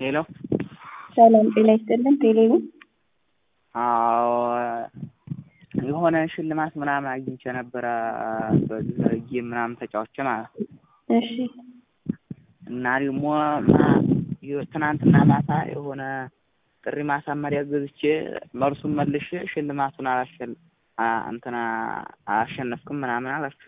ሄሎ ሰላም ጤና ይስጥልን። ቴሌቪዥን አዎ የሆነ ሽልማት ምናምን አግኝቼ ነበረ በጌም ምናምን ተጫውቼ ማለት ነው። እሺ እና ደግሞ ትናንትና ማታ የሆነ ጥሪ ማሳመሪያ ገዝቼ መልሱን መልሼ ሽልማቱን አላሸል እንትና አላሸነፍክም ምናምን አላችሁ።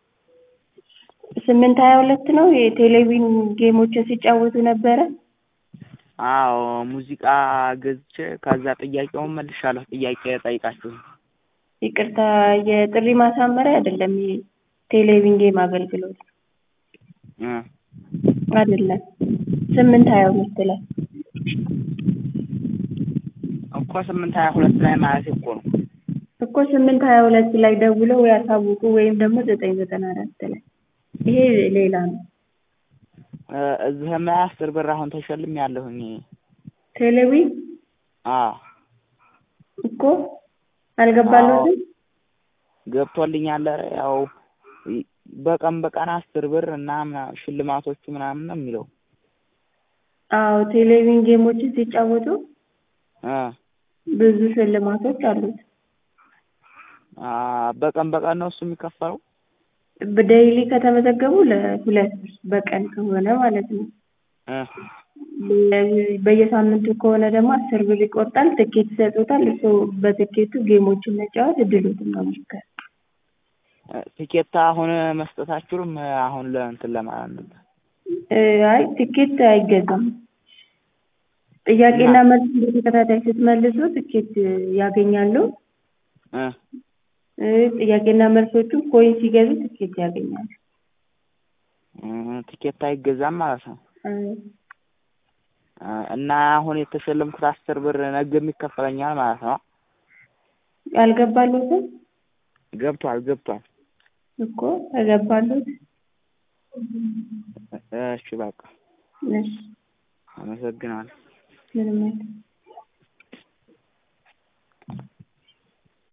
ስምንት ሀያ ሁለት ነው የቴሌቪዥን ጌሞችን ሲጫወቱ ነበረ። አዎ ሙዚቃ ገዝቼ ከዛ ጥያቄውን መልሻለሁ። ጥያቄ ጠይቃችሁ ይቅርታ የጥሪ ማሳመሪያ አይደለም፣ የቴሌቪዥን ጌም አገልግሎት እ አይደለም። ስምንት ሀያ ሁለት ላይ እኮ ስምንት ሀያ ሁለት ላይ ማለት እኮ ነው እኮ ስምንት ሀያ ሁለት ላይ ደውለው ያሳውቁ ወይም ደግሞ ዘጠኝ ዘጠና አራት ላይ ይሄ ሌላ ነው። እዚህም ላይ አስር ብር አሁን ተሸልም ያለሁኝ ቴሌቪዥን አዎ እኮ አልገባለትም። ገብቶልኛል። ያው በቀን በቀን አስር ብር እና ምና- ሽልማቶቹ ምናምን ነው የሚለው አዎ ቴሌቪዥን ጌሞችን ሲጫወቱ እ ብዙ ሽልማቶች አሉት። አ በቀን በቀን ነው እሱ የሚከፈለው። በዴይሊ ከተመዘገቡ ለሁለት ብር በቀን ከሆነ ማለት ነው። እ በየሳምንቱ ከሆነ ደግሞ አስር ብር ይቆርጣል። ትኬት ይሰጡታል። እሱ በትኬቱ ጌሞችን መጫወት እድሎትን መሞከር። ቲኬት አሁን መስጠት አትችሉም? አሁን ለእንትን ለማለት ነበር። እ አይ ትኬት አይገዛም። ጥያቄና መልስ በተከታታይ ስትመልሱ ትኬት ያገኛሉ። እ እ ጥያቄና መልሶቹ ኮይን ሲገዙ ትኬት ያገኛሉ። እ ቲኬት አይገዛም ማለት ነው። እ እ እና አሁን የተሸለምኩት አስር ብር ነገም ይከፈለኛል ማለት ነው። አልገባሎትም ገብቷል ገብቷል። እኮ ተገባሎት። እሺ በቃ እሺ አመሰግናለሁ። ምንም አይደል።